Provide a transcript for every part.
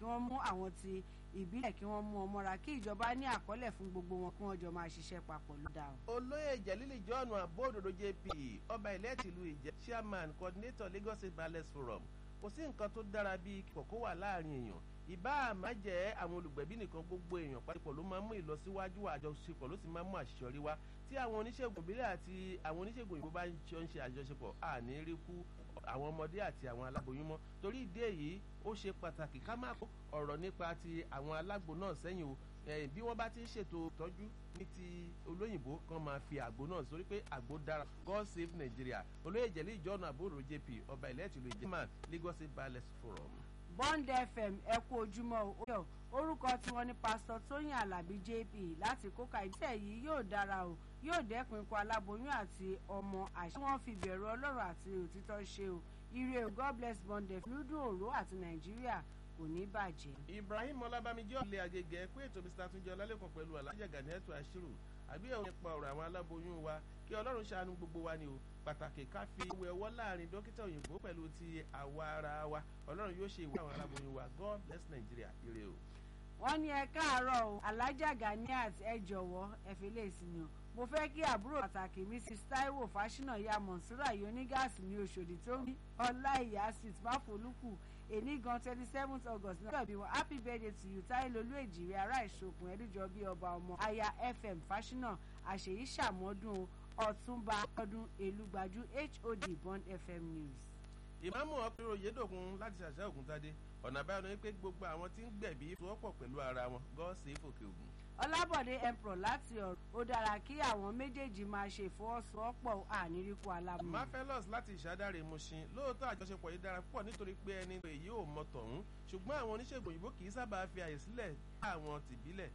kí wọ́n mú àwọn ti ìbílẹ̀ kí wọ́n mú wọn mọ́ra kí ìjọba ní àkọọ́lẹ̀ fún gbogbo wọn kí wọ́n jọ máa ṣiṣẹ́ papọ̀ ló dáa. olóyè jẹ̀lílì john abóòdòdó jp ọba ilẹ̀ tìlú ìjẹ́ chairman coordinator lagos state ballet forum kò sí nǹkan tó dára bíi kòkó wà láàrin èèyàn ìbá àmà jẹ́ àwọn olùgbẹ̀bí nìkan gbogbo èèyàn pàtàkì ló máa ń mú ìlọsíwájú àjọṣepọ̀ ló sì máa ń mú àṣeyọrí wá tí àwọn oníṣègùn ìbílẹ̀ àti àwọn oníṣègùn òyìnbó bá ń ṣe àjọṣepọ̀ àní rí kú àwọn ọmọdé àti àwọn aláboyún mọ́ torí ìdí èyí ó ṣe pàtàkì ká má kó ọ̀rọ̀ nípa ti àwọn alágbo náà sẹ́yìn o bí wọ́n bá ti ń ṣètò ìtọ́jú ní ti olóyìnbó kan máa fi àgbo náà sórí pé àgbo dára god save nigeria olóyè jẹ̀lí ìjọ́nà àbúrò jp ọba ilẹ̀ tìlú ìjẹ́mà lagos ballet forum. bond fm ẹ kú ojúmọ́ o orúkọ tiwọn ni pásítọ̀ tóyìn alábí jp láti kóka ìgbésẹ̀ yìí yóò dára o yóò dẹ́kun ikú aláboyún àti ọmọ àṣẹ wọn fi bẹ̀rù ọlọ́run àti òtítọ́ ṣe o ire o god bless bond fm lúdùn òró àti nàìjíríà kò ní bàjẹ́. ibrahim ọlábàmíjọ́ ilé agége pé ètò mr túnjẹ ọlálẹ́kùn pẹ̀lú alájà ganiatu ashiru àgbéyẹ̀wò nípa ọ̀rọ̀ àwọn aláboyún wa kí ọlọ́run ṣàánú gbogbo wa ni o pàtàkì ká fi ìwé ọwọ́ láàrin dókítà òyìnbó pẹ̀lú ti àwa ara wa ọlọ́run yóò ṣe ìwé àwọn aláboyún wa god bless nigeria ire o. wọ́n ní ẹ káàárọ̀ o alájà ganiat ẹ jọ̀wọ́ ẹ fi lè sinmi o mo fẹ́ kí àbúrò pàtàkì mrs taiwo fásinà ya monsura yonigas ní oṣòdì tó ń bí ọláìyá street máfolúkù èní gan twenty seventh august náà bí wọn happy birthday to you táìlólú èjìrè ará ìṣòkùn ẹdújọ bíi ọba ọmọ aya fm fásinà àṣeyí ṣàmọ́dún ọ̀túnba ọdún èlùgbàjú hod bond fm news. ìmáàmù ọkùnrin oyèdòkun láti ṣàṣà ògùntadé ọ̀nà àbáyọ ni pé gbogbo àwọn tí ń gbẹ̀bí fọwọ́pọ̀ pẹ̀lú ara wọn god save òkè ògùn ọlábọ̀dé emperor láti ọ̀rọ̀ ó dára kí àwọn méjèèjì máa ṣe ìfọwọ́sowọ́pọ̀ àníríkù aláboyún. mafelos láti ìṣàdáre mushin lóòótọ́ àjọṣepọ̀ yìí dára púpọ̀ nítorí pé ẹni èyí ò mọ tọ̀hún ṣùgbọ́n àwọn oníṣègùn òyìnbó kì í sábà fi àyè sílẹ̀ àwọn tìbílẹ̀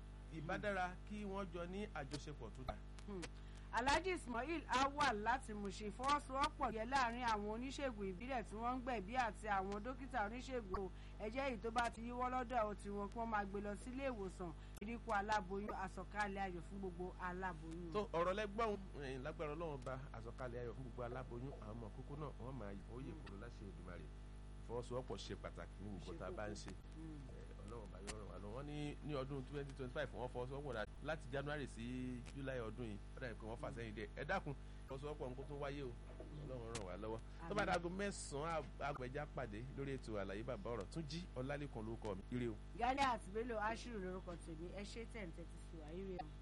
ìbádára kí wọ́n jọ ní àjọṣepọ̀ tó dáa alhaji ismail awal láti mushin fọwọ́sowọ́pọ̀ yẹ láàrin àwọn oníṣègùn ìbílẹ̀ tí wọ́n ń gbẹ̀bí àti àwọn dókítà oníṣègùn ẹ̀jẹ̀ yìí tó bá ti yíwọ́ lọ́dọ̀ tiwọn kí wọ́n máa gbé lọ sílé ìwòsàn ìdínkù aláboyún àsọ̀kalẹ̀ ayọ̀ fún gbogbo aláboyún. tó ọ̀rọ̀ lẹ́gbọ́n lágbára ọlọ́run bá àsọ̀kalẹ̀ ayọ̀ fún gbogbo aláboyún àwọn ọmọ kókó náà wọ́n máa yẹ kúrò láṣẹ Èdùmàrè ìfọwọ́sowọ́pọ̀ ṣe pàtàkì ní gbogbo tá a bá ń ṣe ọlọ́run bá yọ̀rọ̀ wà lọ wọ́n ní ní ọdún twenty twenty five wọ́n fọwọ́sowọ́pọ̀ dá láti january sí july ọdún yìí ó dàbí pé wọ́n fà sẹ́yìn dé ẹ dákun fọwọ́sowọ́pọ̀ nǹkan tó wáyé o ọlọ́run ràn wá lọ́wọ́ tó bá dáago mẹ́sàn-án agbẹ̀já pàdé lórí ètò àlàyé bàbá ọ̀rọ̀ tún jí ọlálẹ́kan lórúkọ mi ire o. gálẹ́ àti bello ashiru lórúkọ tèmi ẹ ṣe tẹ̀ ń tẹ́tí sí wa ire o.